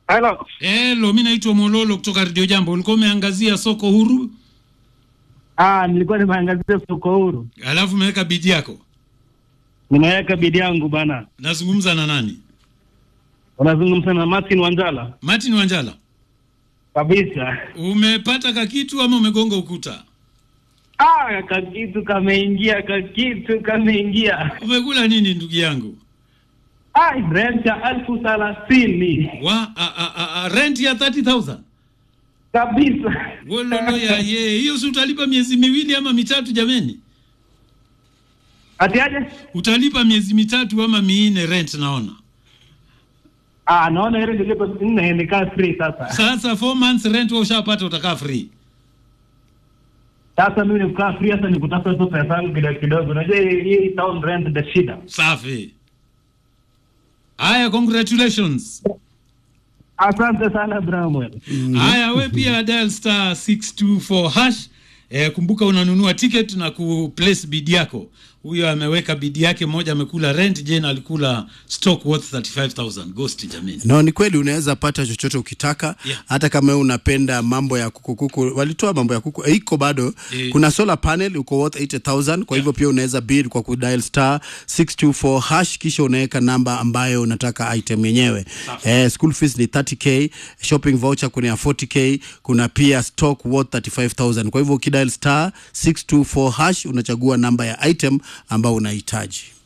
Hello. Hello, mi naitwa Mololo kutoka Radio Jambo. Ulikuwa umeangazia soko huru, Ah, nilikuwa nimeangazia soko huru. alafu umeweka bidi yako. Nimeweka bidi yangu bana. Nazungumza na nani? Unazungumza na Martin Wanjala. Martin Wanjala, Kabisa. umepata kakitu ama umegonga ukuta? Ah, kakitu kameingia, kakitu kameingia. Umekula nini ndugu yangu? Ah, rent ya elfu thelathini. Wa a, a, a, a, rent ya 30000 Kabisa. Wololo ya ye, hiyo si utalipa miezi miwili ama mitatu jameni? Ati aje? Utalipa miezi mitatu ama minne rent naona. Ah, naona ile nilipo nne nikaa free sasa. Sasa 4 months rent wewe ushapata utakaa free. Sasa mimi nikukaa free sasa nikutafuta tu pesa yangu kidogo kidogo. Unajua hii hii town rent the shida. Safi. Haya, congratulations. Asante sana Bramwell. Haya, we pia dial star 624 hash. Eh, kumbuka unanunua ticket na kuplace bid yako. Huyo ameweka bid yake, mmoja amekula rent, Jane alikula stock worth 35000 ghost jameni. No, ni kweli unaweza pata chochote ukitaka Yeah. hata kama wewe unapenda mambo ya kuku kuku, walitoa mambo ya kuku eh, iko bado Eh. kuna solar panel uko worth 80000 kwa hivyo pia unaweza bid kwa kudial star 624 hash kisha unaweka namba ambayo unataka item yenyewe eh, school fees ni 30k shopping voucher kuna ya 40k kuna pia stock worth 35000 kwa hivyo ukidial star 624 hash unachagua namba ya item ambayo unahitaji